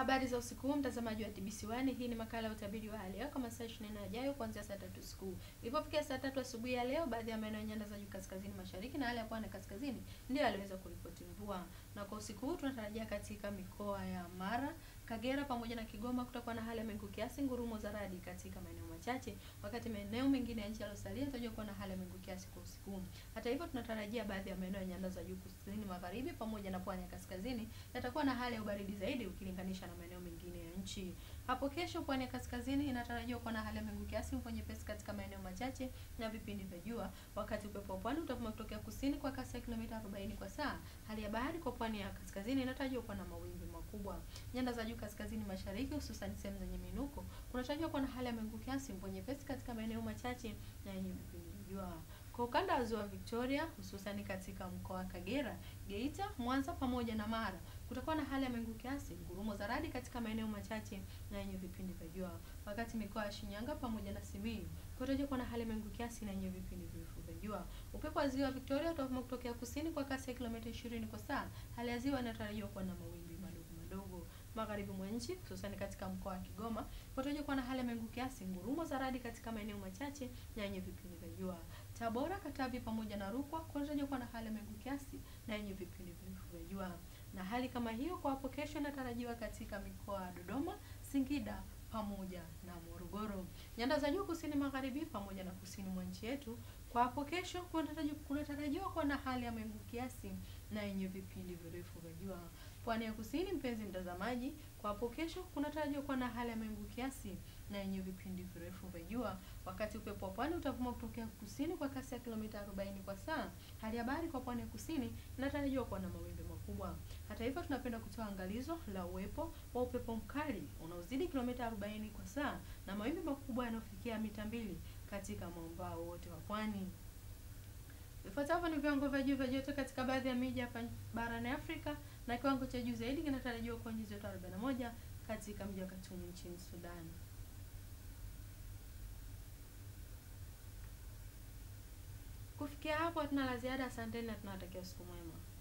Habari za usiku huu mtazamaji wa TBC1, hii ni makala ya utabiri wa hali ya hewa kwa masaa 24 yajayo kuanzia saa tatu usiku. Ilipofikia saa tatu asubuhi ya leo, baadhi ya maeneo ya nyanda za juu kaskazini mashariki na hali ya pwani kaskazini ndio yaliweza kuripoti mvua, na kwa usiku huu tunatarajia katika mikoa ya Mara, Kagera pamoja na Kigoma kutakuwa na hali ya mawingu kiasi, ngurumo za radi katika maeneo machache, wakati maeneo mengine ya nchi yaliyosalia yanatarajiwa kuwa na hali ya mawingu kiasi kwa usiku huu. Hata hivyo, tunatarajia baadhi ya maeneo ya nyanda za juu kusini magharibi pamoja na pwani ya kaskazini yatakuwa na hali ya ubaridi zaidi ukilinganisha na maeneo mengine ya nchi. Hapo kesho, pwani ya kaskazini inatarajiwa kuwa na hali ya mawingu kiasi, mvua nyepesi katika maeneo machache na vipindi vya jua, wakati upepo wa pwani utavuma kutokea kusini kwa kasi ya kilomita 40 kwa saa. Hali ya bahari kwa pwani ya kaskazini inatarajiwa kuwa na mawimbi makubwa. Nyanda za juu kaskazini mashariki, hususan sehemu zenye minuko, kunatarajiwa kuwa na hali ya mawingu kiasi, mvua nyepesi katika maeneo machache na yenye vipindi vya jua. Kwa ukanda wa ziwa Victoria, hususani katika mkoa wa Kagera, Geita, Mwanza pamoja na Mara, kutakuwa na hali ya mawingu kiasi, ngurumo za radi katika maeneo machache na yenye vipindi vya jua. Wakati mikoa ya Shinyanga pamoja na Simiyu kunatarajiwa kuwa na hali ya mawingu kiasi na yenye vipindi virefu vya jua. Upepo wa ziwa Victoria utavuma kutokea kusini kwa kasi ya kilomita 20 kwa saa. Hali ya ziwa inatarajiwa kuwa na mawimbi madogo madogo. Magharibi mwa nchi hususani katika mkoa wa Kigoma kunatarajiwa kuwa na hali ya mawingu kiasi, ngurumo za radi katika maeneo machache na yenye vipindi vya jua. Tabora, Katavi pamoja na Rukwa kunatarajiwa kuwa na hali ya mawingu kiasi na yenye vipindi virefu vya jua. Na hali kama hiyo kwa hapo kesho inatarajiwa katika mikoa ya Dodoma, Singida pamoja na Morogoro. Nyanda za juu kusini magharibi pamoja na kusini mwa nchi yetu kwa hapo kesho kunatarajiwa kuwa na hali ya mawingu kiasi na yenye vipindi virefu vya jua. Pwani ya kusini, mpenzi mtazamaji, kwa hapo kesho kunatarajiwa kuwa na hali ya mawingu kiasi na yenye vipindi virefu vya jua, wakati upepo wa pwani utavuma kutokea kusini kwa kasi ya kilomita 40 kwa saa. Hali ya bahari kwa pwani ya kusini inatarajiwa kuwa na mawimbi makubwa. Hata hivyo, tunapenda kutoa angalizo la uwepo wa upepo mkali unaozidi kilomita 40 kwa saa na mawimbi makubwa yanayofikia mita mbili katika mwambao wote wa pwani. Vifuatavyo ni viwango vya juu vya joto katika baadhi ya miji hapa barani Afrika na kiwango cha juu zaidi kinatarajiwa kuwa nyuzi joto 41 katika mji wa Khartoum nchini Sudan. Kufikia hapo hatuna la ziada. Asanteni na tunawatakia usiku mwema.